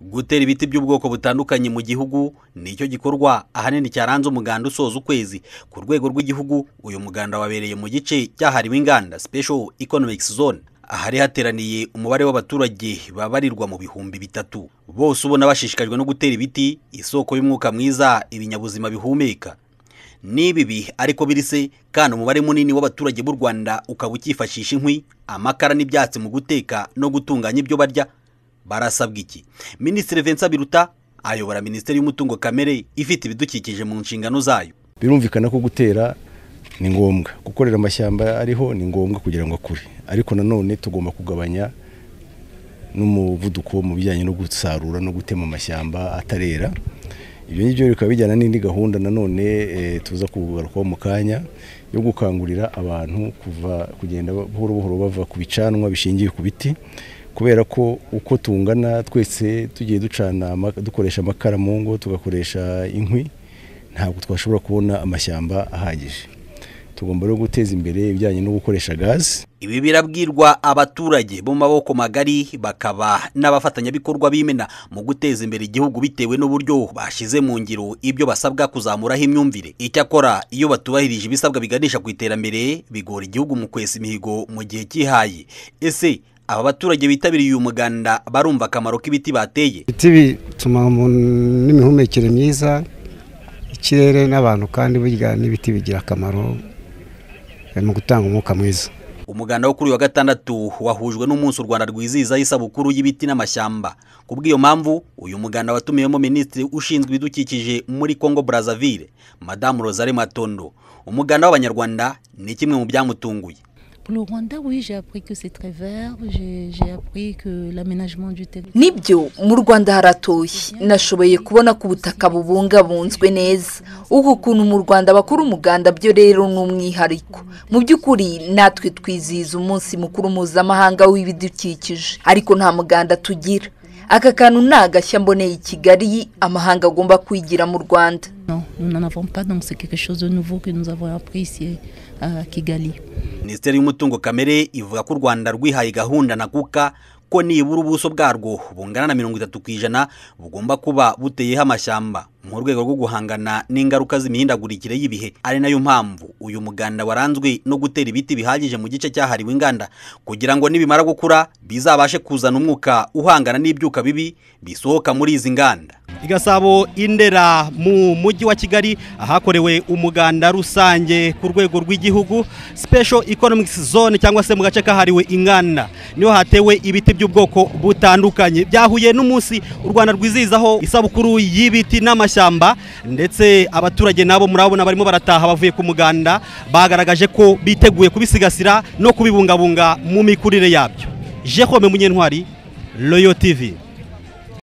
gutera ibiti by'ubwoko butandukanye mu gihugu nicyo gikorwa ahanini cyaranze umuganda usoza ukwezi ku rwego rw'igihugu uyu muganda wabereye mu gice cyahariwe inganda special economic zone ahari hateraniye umubare w'abaturage babarirwa mu bihumbi bitatu bose ubona bashishikajwe no gutera ibiti isoko y'umwuka mwiza ibinyabuzima bihumeka ni bibi ariko birise kandi umubare munini w'abaturage b'u rwanda ukaba ukifashisha inkwi amakara n'ibyatsi mu guteka no gutunganya ibyo barya barasabwa iki minisitiri vincent biruta ayobora minisiteri y'umutungo kamere ifite ibidukikije mu nshingano zayo birumvikana ko gutera ni ngombwa gukorera amashyamba ariho ni ngombwa kugira ngo akure ariko nanone tugomba kugabanya n'umuvuduko mu bijyanye no gusarura no gutema amashyamba atarera ibyo ngibyo bikaba bijyana n'indi gahunda nanone tuza kugarukaho mu kanya yo gukangurira abantu kuva kugenda buhoro buhoro bava ku bicanwa bishingiye ku biti kubera ko uko tungana twese tugiye ducana dukoresha amakara mu ngo tugakoresha inkwi ntabwo twashobora kubona amashyamba ahagije tugomba no guteza imbere ibijyanye no gukoresha gazi ibi birabwirwa abaturage bo mu maboko magari bakaba n'abafatanyabikorwa b'imena mu guteza imbere igihugu bitewe n'uburyo bashyize mu ngiro ibyo basabwa kuzamuraho imyumvire icyakora iyo batubahirije ibisabwa biganisha ku iterambere bigora igihugu mu kwesa imihigo mu gihe cyihaye ese aba baturage bitabiriye uyu muganda barumva akamaro k'ibiti bateye ibiti bituma umuntu n'imihumekere myiza ikirere n'abantu kandi burya n'ibiti bigira akamaro mu gutanga umwuka mwiza umuganda wo kuri uyu wa gatandatu wahujwe n'umunsi u rwanda rwizihizaho isabukuru y'ibiti n'amashyamba ku bw'iyo mpamvu uyu muganda watumiwemo minisitiri ushinzwe ibidukikije muri congo brazzaville madamu rosale matondo umuganda w'abanyarwanda ni kimwe mu byamutunguye nibyo mu rwanda haratoye nashoboye kubona ko ubutaka bubungabunzwe neza uku kuntu mu rwanda bakora umuganda byo rero ni umwihariko mu by'ukuri natwe twizihiza umunsi mukuru mpuzamahanga w'ibidukikije ariko nta muganda tugira aka kantu ni agashya mboneye i kigali amahanga agomba kwigira mu rwanda minisiteri y'umutungo kamere ivuga ko u rwanda rwihaye gahunda na kuka ko nibura ubuso bwarwo bungana na mirongo itatu ku ijana bugomba kuba buteyeho amashyamba mu rwego rwo guhangana n'ingaruka z'imihindagurikire y'ibihe ari nayo mpamvu uyu muganda waranzwe no gutera ibiti bihagije mu gice cyahariwe inganda kugira ngo nibimara gukura bizabashe kuzana umwuka uhangana n'ibyuka bibi bisohoka muri izi nganda igasabo indera mu mujyi wa kigali ahakorewe umuganda rusange ku rwego rw'igihugu special economic zone cyangwa se mu gace kahariwe inganda niho hatewe ibiti by'ubwoko butandukanye byahuye n'umunsi u rwanda rwizihizaho isabukuru y'ibiti n'amashyamba ndetse abaturage nabo murabona barimo barataha bavuye ku muganda bagaragaje ko biteguye kubisigasira no kubibungabunga mu mikurire yabyo jehome munyentwari royo tv